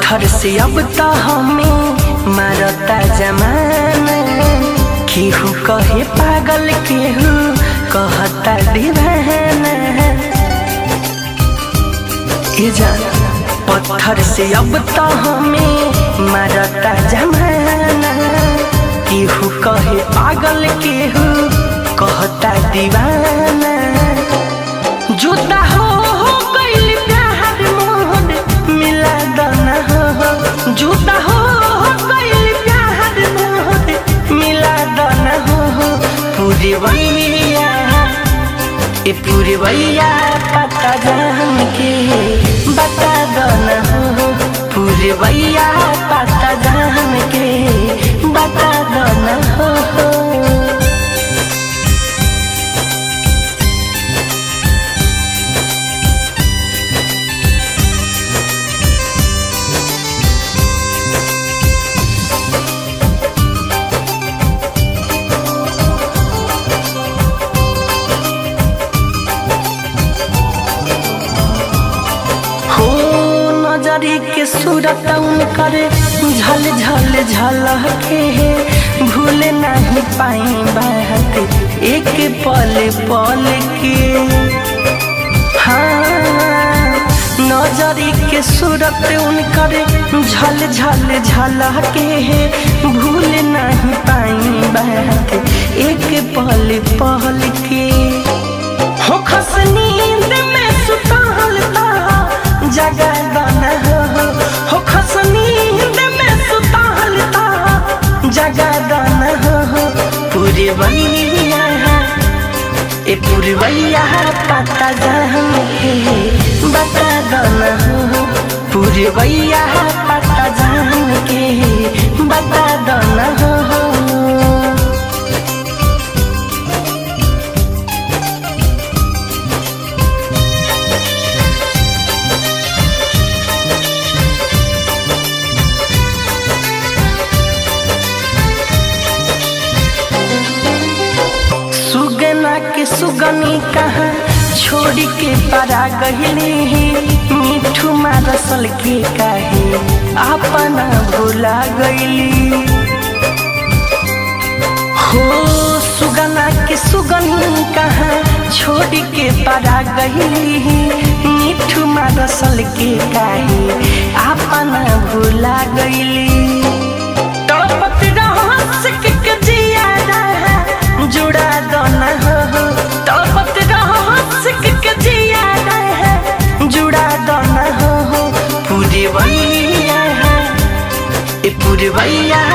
पत्थर से अब तो हमें मारता जमाना केहू कहे पागल केहू कहता दीवाना ये जान पत्थर से अब तो हमें मारता जमाना केहू कहे पागल केहू कहता दीवाना जुदा हो हो गइल प्यार मोहन मिला दना हो जुदा हो हो गइल प्यार मोहन मिला दना हो पूरी वैया ए पूरी वैया पता जान के बता दना हो पूरी वैया पता जान के बता दना हो हो नजरी के सूरत करे झल झल झल के भूल नहीं पाई बात एक पल पल के हाँ नजरी के सूरत करे झल झल झल के भूल नहीं पाई बात एक पल पल के हो खस नींद में सुतल जगा दाना हो हो खस नींद में सुतल जगा दाना हो पूरी बनिया ए पूरी बनिया पता जान के बता दाना हो पूरी बनिया पता जान के बता दाना हो सुगना के सुगनी कहाँ छोड़ के परा गहले मिठू मारसल के काहे अपना भुला गईली हो सुगना के सुगनी कहाँ छोड़ के परा गईली मिठू मारसल के काहे अपना भुला गईली तड़पत रहस के जिया रहा जुड़ा दोना हो तड़पत रहस के जिया रहा जुड़ा दोना हो पूरी वैया ए पूरी वैया